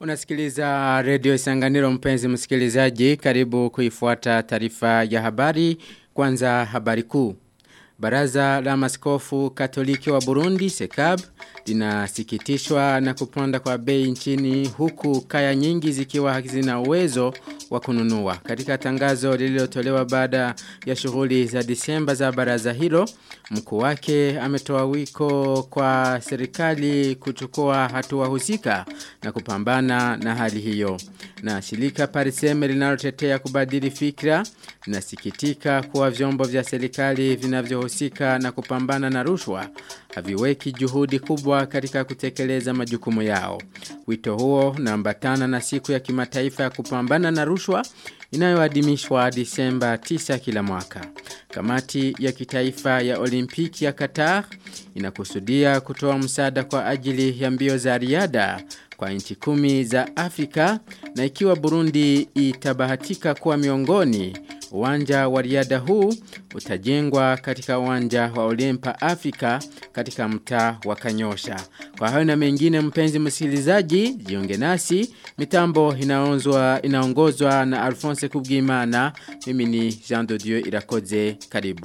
Unasikiliza redio Isanganiro mpenzi msikilizaji karibu kuifuata taarifa ya habari kwanza habari kuu. Baraza la maskofu katoliki wa Burundi SECAB linasikitishwa na kupanda kwa bei nchini huku kaya nyingi zikiwa hazina uwezo wa kununua. Katika tangazo lililotolewa baada ya shughuli za Disemba za baraza hilo, mkuu wake ametoa wiko kwa serikali kuchukua hatua husika na kupambana na hali hiyo. Na shirika Pariseme linalotetea kubadili fikra linasikitika kuwa vyombo vya serikali vinavyohusika na kupambana na rushwa haviweki juhudi kubwa katika kutekeleza majukumu yao. Wito huo unaambatana na siku ya kimataifa ya kupambana na rushwa inayoadhimishwa Disemba 9 kila mwaka. Kamati ya kitaifa ya Olimpiki ya Qatar inakusudia kutoa msaada kwa ajili ya mbio za riada kwa nchi kumi za Afrika na ikiwa Burundi itabahatika kuwa miongoni uwanja wa riada huu utajengwa katika uwanja wa Olimpa Afrika katika mtaa wa Kanyosha. Kwa hayo na mengine mpenzi msikilizaji, jiunge nasi. Mitambo inaongozwa inaongozwa na Alphonse Kubwimana. Mimi ni Jean de Dieu Irakoze. Karibu.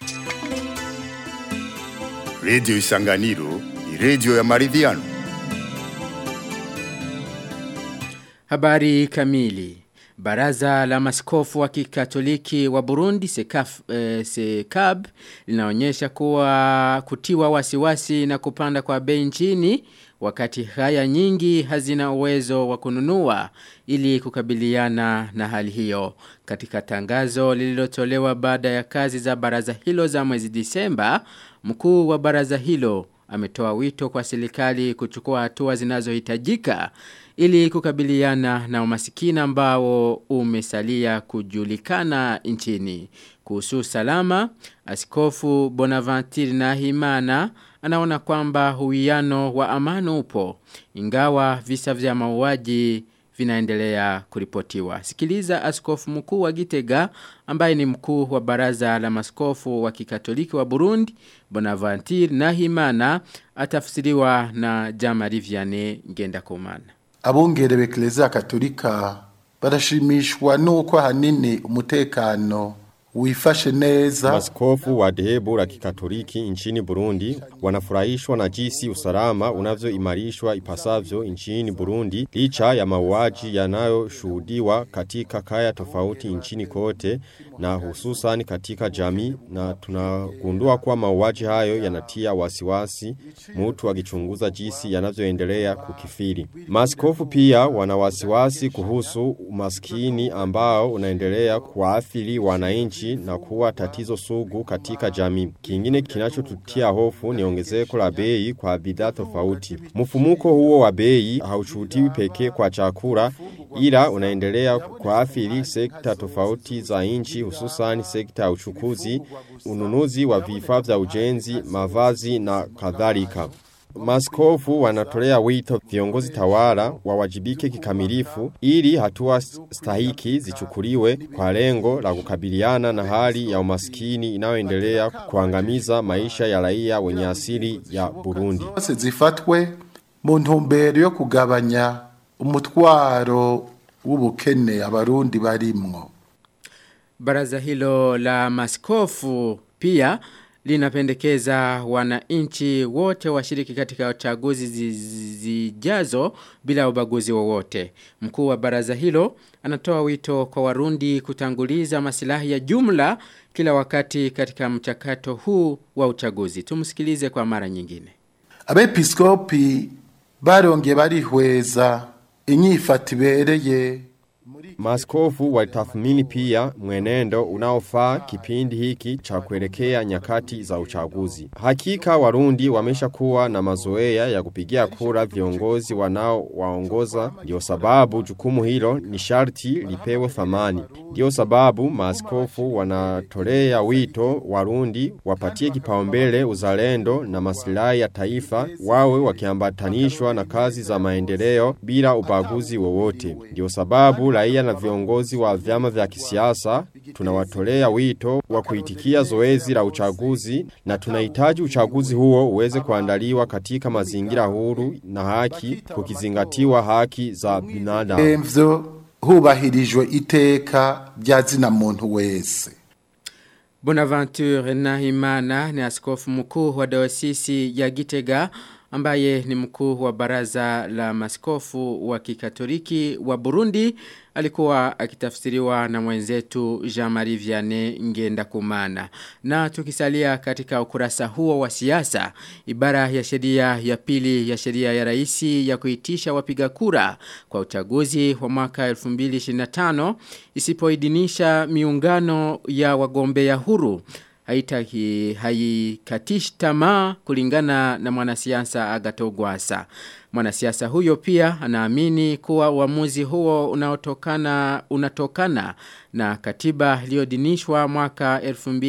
Radio Isanganiro ni radio ya maridhiano. Habari kamili. Baraza la maskofu wa kikatoliki wa Burundi sekaf, eh, sekab linaonyesha kuwa kutiwa wasiwasi na kupanda kwa bei nchini wakati haya nyingi hazina uwezo wa kununua ili kukabiliana na hali hiyo. Katika tangazo lililotolewa baada ya kazi za baraza hilo za mwezi Disemba, mkuu wa baraza hilo ametoa wito kwa serikali kuchukua hatua zinazohitajika ili kukabiliana na umasikini ambao umesalia kujulikana nchini. Kuhusu salama, askofu Bonaventure Nahimana anaona kwamba huiano wa amani upo ingawa visa vya mauaji vinaendelea kuripotiwa. Sikiliza askofu mkuu wa Gitega ambaye ni mkuu wa baraza la maskofu wa kikatoliki wa Burundi Bonaventure Nahimana atafsiriwa na Jamari Vianney Ngendakumana abungere b'eklezia katolika barashimishwa nuko hanini umutekano wifashe neza. Maskofu wa dhehebu la kikatoliki nchini Burundi wanafurahishwa na jinsi usalama unavyoimarishwa ipasavyo nchini Burundi licha ya mauaji yanayoshuhudiwa katika kaya tofauti nchini kote na hususan katika jamii na tunagundua kuwa mauaji hayo yanatia wasiwasi mtu akichunguza jinsi yanavyoendelea kukifiri. Maskofu pia wana wasiwasi kuhusu umaskini ambao unaendelea kuathiri wananchi nchi na kuwa tatizo sugu katika jamii. Kingine kinachotutia hofu ni ongezeko la bei kwa bidhaa tofauti. Mfumuko huo wa bei haushuhudiwi pekee kwa chakula ila unaendelea kuathiri sekta tofauti za nchi hususan sekta ya uchukuzi, ununuzi wa vifaa vya ujenzi, mavazi na kadhalika. Maskofu wanatolea wito viongozi tawala wawajibike kikamilifu ili hatua stahiki zichukuliwe kwa lengo la kukabiliana na hali ya umaskini inayoendelea kuangamiza maisha ya raia wenye asili ya Burundi. Zose zifatwe mu ntumbero yo kugabanya umutwaro w'ubukene abarundi barimwo. Baraza hilo la maskofu pia linapendekeza wananchi wote washiriki katika uchaguzi zijazo bila ubaguzi wowote. Mkuu wa baraza hilo anatoa wito kwa warundi kutanguliza masilahi ya jumla kila wakati katika mchakato huu wa uchaguzi. Tumsikilize kwa mara nyingine. Abepiskopi barongeye barihweza inyifata ibereye Maskofu walitathmini pia mwenendo unaofaa kipindi hiki cha kuelekea nyakati za uchaguzi. Hakika Warundi wamesha kuwa na mazoea ya kupigia kura viongozi wanao waongoza, ndio sababu jukumu hilo ni sharti lipewe thamani. Ndio sababu maaskofu wanatolea wito Warundi wapatie kipaumbele uzalendo na maslahi ya taifa, wawe wakiambatanishwa na kazi za maendeleo bila ubaguzi wowote. Ndio sababu raia na viongozi wa vyama vya kisiasa tunawatolea wito wa kuitikia zoezi la uchaguzi na tunahitaji uchaguzi huo uweze kuandaliwa katika mazingira huru na haki kukizingatiwa haki za binadamu. emvyo hubahirijwe iteka rya zina muntu wese Bonaventure Nahimana ni askofu mkuu wa dayosisi ya Gitega ambaye ni mkuu wa baraza la maskofu wa kikatoliki wa Burundi alikuwa akitafsiriwa na mwenzetu Jean-Marie Vianney Ngenda Kumana. Na tukisalia katika ukurasa huo wa siasa, ibara ya sheria ya pili ya sheria ya raisi ya kuitisha wapiga kura kwa uchaguzi wa mwaka 2025 isipoidhinisha miungano ya wagombea huru haitaki haikatishi tamaa kulingana na mwanasiasa Agatogwasa. Mwanasiasa huyo pia anaamini kuwa uamuzi huo unaotokana unatokana na katiba iliyodinishwa mwaka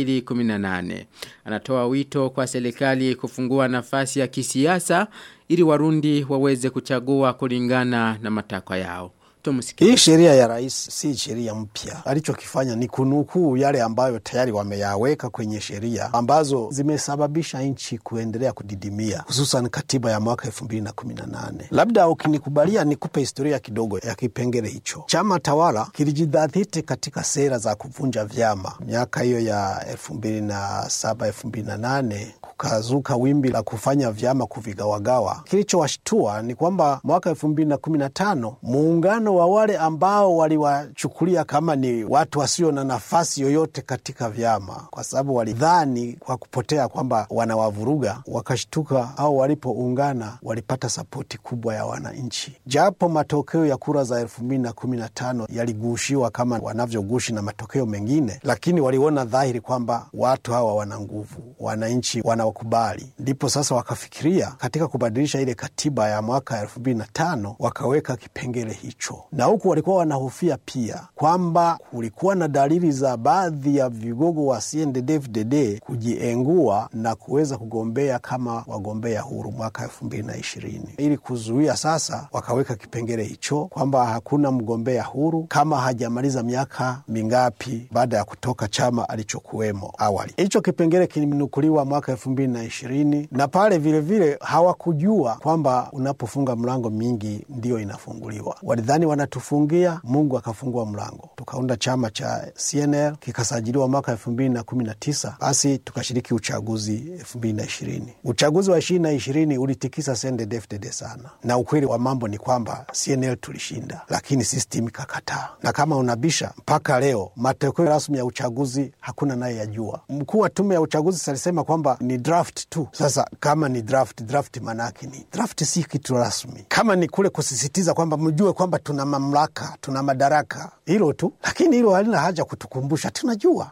2018. Anatoa wito kwa serikali kufungua nafasi ya kisiasa ili warundi waweze kuchagua kulingana na matakwa yao. Tumusikie. Hii sheria ya rais si sheria mpya. Alichokifanya ni kunukuu yale ambayo tayari wameyaweka kwenye sheria ambazo zimesababisha nchi kuendelea kudidimia, hususan katiba ya mwaka elfu mbili na kumi na nane. Labda ukinikubalia nikupe historia kidogo ya kipengele hicho. Chama tawala kilijidhatiti katika sera za kuvunja vyama miaka hiyo ya elfu mbili na saba elfu mbili na nane kukazuka wimbi la kufanya vyama kuvigawagawa. Kilichowashtua ni kwamba mwaka elfu mbili na kumi na tano muungano wa wale ambao waliwachukulia kama ni watu wasio na nafasi yoyote katika vyama, kwa sababu walidhani kwa kupotea kwamba wanawavuruga, wakashtuka au walipoungana walipata sapoti kubwa ya wananchi, japo matokeo ya kura za elfu mbili na kumi na tano yaligushiwa kama wanavyogushi na matokeo mengine, lakini waliona dhahiri kwamba watu hawa wana nguvu, wananchi wanawakubali. Ndipo sasa wakafikiria katika kubadilisha ile katiba ya mwaka elfu mbili na tano wakaweka kipengele hicho na huku walikuwa wanahofia pia kwamba kulikuwa na dalili za baadhi ya vigogo wa CNDD-FDD kujiengua na kuweza kugombea kama wagombea huru mwaka elfu mbili na ishirini. Ili kuzuia sasa, wakaweka kipengele hicho kwamba hakuna mgombea huru kama hajamaliza miaka mingapi baada ya kutoka chama alichokuwemo awali. Hicho kipengele kilinukuliwa mwaka elfu mbili na ishirini na pale vilevile hawakujua kwamba unapofunga mlango mingi ndiyo inafunguliwa. Walidhani wanatufungia, Mungu akafungua mlango, tukaunda chama cha CNL kikasajiliwa mwaka elfu mbili na kumi na tisa basi tukashiriki uchaguzi elfu mbili na ishirini. Uchaguzi wa ishirini na ishirini ulitikisa CNDD-FDD sana, na ukweli wa mambo ni kwamba CNL tulishinda, lakini system ikakataa, na kama unabisha mpaka leo matokeo rasmi ya uchaguzi hakuna naye yajua. Mkuu wa tume ya uchaguzi alisema kwamba ni draft tu. Sasa kama ni draft, draft manake ni draft, si kitu rasmi. Kama ni kule kusisitiza kwamba mjue kwamba tuna mamlaka, tuna madaraka, hilo tu, lakini hilo halina haja kutukumbusha, tunajua.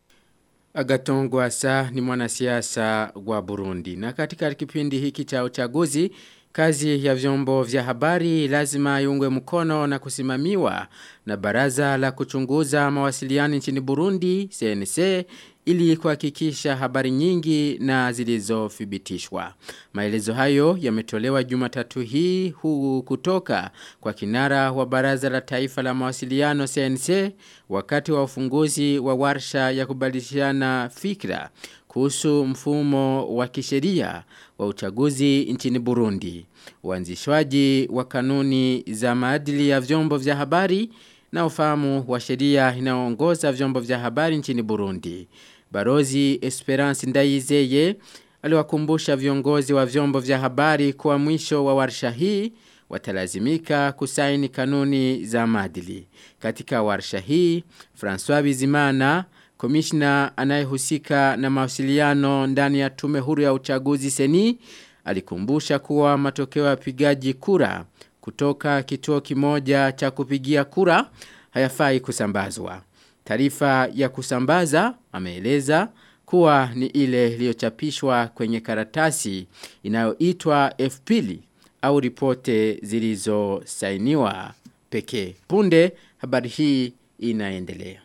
Agaton Gwasa ni mwanasiasa wa Burundi. Na katika kipindi hiki cha uchaguzi, kazi ya vyombo vya habari lazima iungwe mkono na kusimamiwa na baraza la kuchunguza mawasiliano nchini Burundi, CNC, ili kuhakikisha habari nyingi na zilizothibitishwa. Maelezo hayo yametolewa Jumatatu hii huu kutoka kwa kinara wa Baraza la Taifa la Mawasiliano CNC wakati wa ufunguzi wa warsha ya kubadilishana fikra kuhusu mfumo wa kisheria wa uchaguzi nchini Burundi. Uanzishwaji wa kanuni za maadili ya vyombo vya habari na ufahamu wa sheria inayoongoza vyombo vya habari nchini Burundi. Barozi Esperance Ndayizeye aliwakumbusha viongozi wa vyombo vya habari kwa mwisho wa warsha hii watalazimika kusaini kanuni za maadili. Katika warsha hii, François Bizimana, komishna anayehusika na mawasiliano ndani ya tume huru ya uchaguzi seni, alikumbusha kuwa matokeo ya pigaji kura kutoka kituo kimoja cha kupigia kura hayafai kusambazwa. Taarifa ya kusambaza ameeleza kuwa ni ile iliyochapishwa kwenye karatasi inayoitwa F-pili au ripote zilizosainiwa pekee. Punde habari hii inaendelea.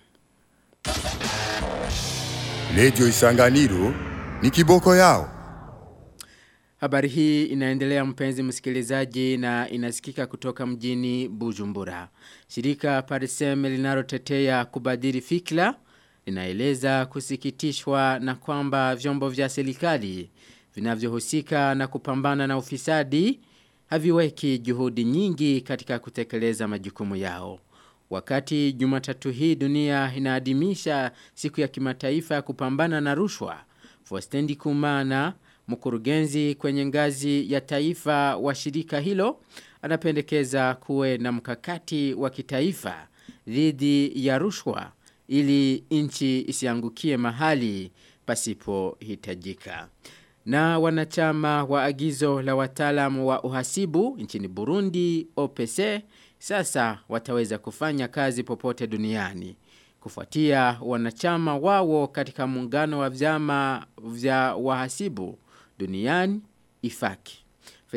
Radio Isanganiro ni kiboko yao. Habari hii inaendelea mpenzi msikilizaji na inasikika kutoka mjini Bujumbura. Shirika Parisem linalotetea kubadili fikra linaeleza kusikitishwa na kwamba vyombo vya serikali vinavyohusika na kupambana na ufisadi haviweki juhudi nyingi katika kutekeleza majukumu yao. Wakati Jumatatu hii dunia inaadhimisha siku ya kimataifa ya kupambana na rushwa, Fostendi Kumana mkurugenzi kwenye ngazi ya taifa wa shirika hilo anapendekeza kuwe na mkakati wa kitaifa dhidi ya rushwa ili nchi isiangukie mahali pasipo hitajika. Na wanachama wa agizo la wataalamu wa uhasibu nchini Burundi OPC sasa wataweza kufanya kazi popote duniani. Kufuatia wanachama wao katika muungano wa vyama vya wahasibu duniani ifaki.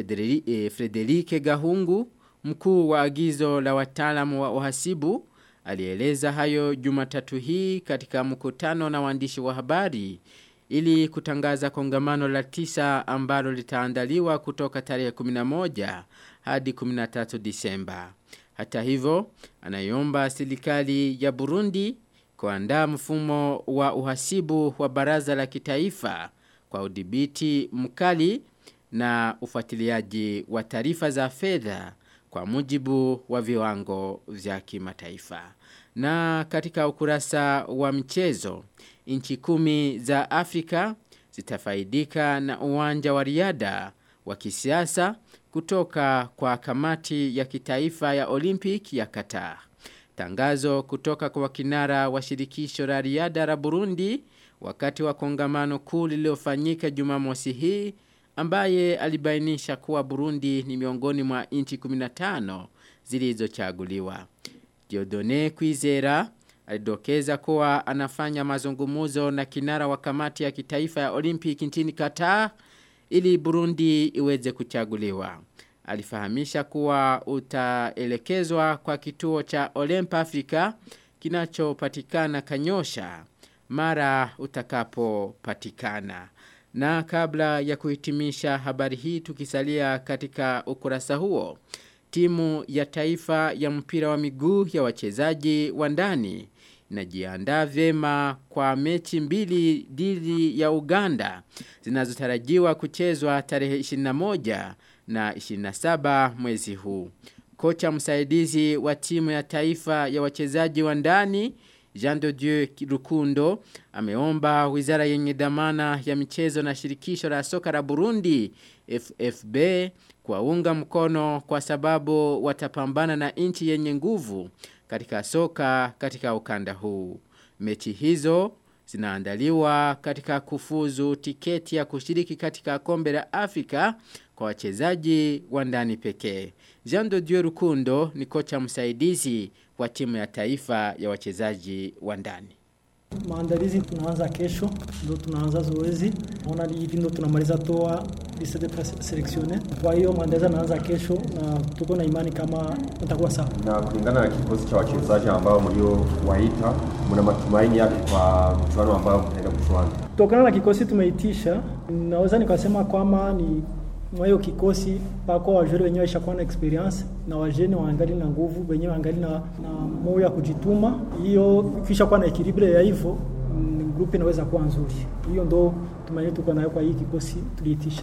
Frederike Gahungu, mkuu wa agizo la wataalamu wa uhasibu, alieleza hayo jumatatu hii katika mkutano na waandishi wa habari ili kutangaza kongamano la tisa ambalo litaandaliwa kutoka tarehe 11 hadi 13 Disemba. Hata hivyo, anaiomba serikali ya Burundi kuandaa mfumo wa uhasibu wa baraza la kitaifa kwa udhibiti mkali na ufuatiliaji wa taarifa za fedha kwa mujibu wa viwango vya kimataifa. Na katika ukurasa wa mchezo, nchi kumi za Afrika zitafaidika na uwanja wa riada wa kisiasa kutoka kwa kamati ya kitaifa ya Olympic ya Qatar. Tangazo kutoka kwa kinara wa shirikisho la riada la Burundi wakati wa kongamano kuu lililofanyika Jumamosi hii ambaye alibainisha kuwa Burundi ni miongoni mwa nchi 15 zilizochaguliwa. Diodone Kwizera alidokeza kuwa anafanya mazungumuzo na kinara wa kamati ya kitaifa ya Olympic nchini Qatar ili Burundi iweze kuchaguliwa. Alifahamisha kuwa utaelekezwa kwa kituo cha Olymp Africa kinachopatikana Kanyosha mara utakapopatikana. Na kabla ya kuhitimisha habari hii tukisalia katika ukurasa huo, timu ya taifa ya mpira wa miguu ya wachezaji wa ndani inajiandaa vyema kwa mechi mbili dhidi ya Uganda zinazotarajiwa kuchezwa tarehe 21 na 27 mwezi huu. Kocha msaidizi wa timu ya taifa ya wachezaji wa ndani Jean de Dieu Rukundo ameomba wizara yenye dhamana ya michezo na shirikisho la soka la Burundi FFB kuwaunga mkono kwa sababu watapambana na nchi yenye nguvu katika soka katika ukanda huu. Mechi hizo zinaandaliwa katika kufuzu tiketi ya kushiriki katika kombe la Afrika kwa wachezaji wa ndani pekee. Jean de Dieu Rukundo ni kocha msaidizi wa timu ya taifa ya wachezaji wa ndani. Maandalizi tunaanza kesho, ndo tunaanza zoezi. Naona hivi ndo tunamaliza toa liste de selectionne. Kwa hiyo maandalizi yanaanza kesho na tuko na imani kama itakuwa sawa. Na kulingana na kikosi cha wachezaji ambao mliowaita, mna matumaini yapi kwa mchuano ambao mtaenda kuchuana? Kutokana na kikosi tumeitisha, naweza nikasema kwamba ni mwa hiyo kikosi pako wajori wenyewe ishakuwa na experience na wajeni waangali na nguvu wenyewe waangali na, na moyo ya kujituma. Hiyo kisha kuwa na equilibre ya hivyo group inaweza kuwa nzuri. Hiyo ndo tumaini tuko nayo kwa hii kikosi tuliitisha.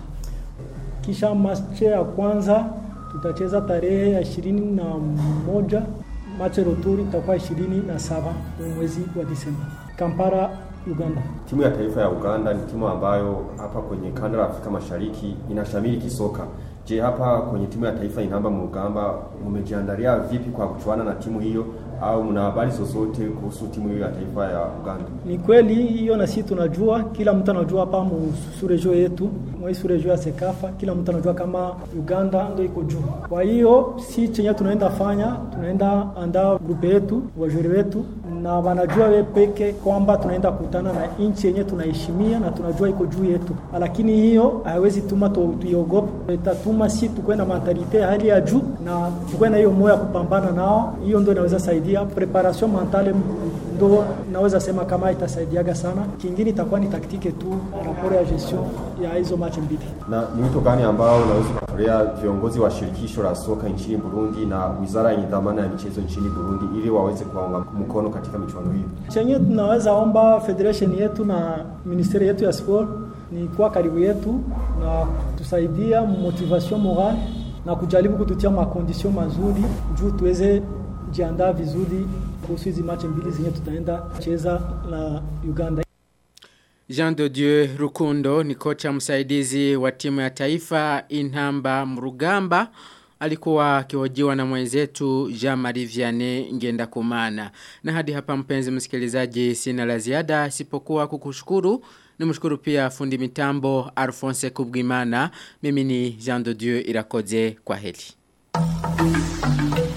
Kisha match ya kwanza tutacheza tarehe ya ishirini na moja match retour itakuwa ishirini na saba mwezi wa Disemba Kampala Uganda. Timu ya taifa ya Uganda ni timu ambayo hapa kwenye kanda la Afrika Mashariki inashamiri kisoka. Je, hapa kwenye timu ya taifa inamba Mugamba mmejiandalia vipi kwa kuchuana na timu hiyo au mna habari zozote kuhusu timu hiyo ya taifa ya Uganda? Ni kweli hiyo, na sisi tunajua, kila mtu anajua hapa musurejo yetu mwa surejo ya Sekafa, kila mtu anajua kama Uganda ndio iko juu. Kwa hiyo si chenye tunaenda fanya, tunaenda andaa grupe yetu wajuri wetu na wanajua we peke kwamba tunaenda kutana na nchi yenye tunaheshimia na tunajua iko juu yetu, lakini hiyo haiwezi tuma tu- tuiogope, itatuma si tukuwe na mentalite ya hali ya juu na tukuwe na hiyo moyo ya kupambana nao. Hiyo ndio inaweza saidia preparation mentale, ndo naweza sema kama itasaidiaga sana. Kingine itakuwa ni taktike tu rapport ya gestion ya hizo match mbili. Na ni wito gani ambao unaweza kutolea viongozi wa shirikisho la soka nchini Burundi na wizara yenye dhamana ya michezo nchini Burundi ili waweze kuwaunga mkono katika michuano hiyo? chenye tunaweza omba federation yetu na ministeri yetu ya sport ni kuwa karibu yetu na tusaidia motivation moral na kujaribu kututia makondisio mazuri juu tuweze jiandaa vizuri kuhusu hizi mache mbili zenye tutaenda cheza na Uganda. Jean de Dieu Rukundo ni kocha msaidizi wa timu ya taifa Inhamba Mrugamba alikuwa akihojiwa na mwenzetu Jean-Marie Vianney ngenda kumana. Na hadi hapa mpenzi msikilizaji sina la ziada sipokuwa kukushukuru. Nimshukuru pia fundi mitambo Alphonse Kubwimana. Mimi ni Jean de Dieu Irakoze kwa heli.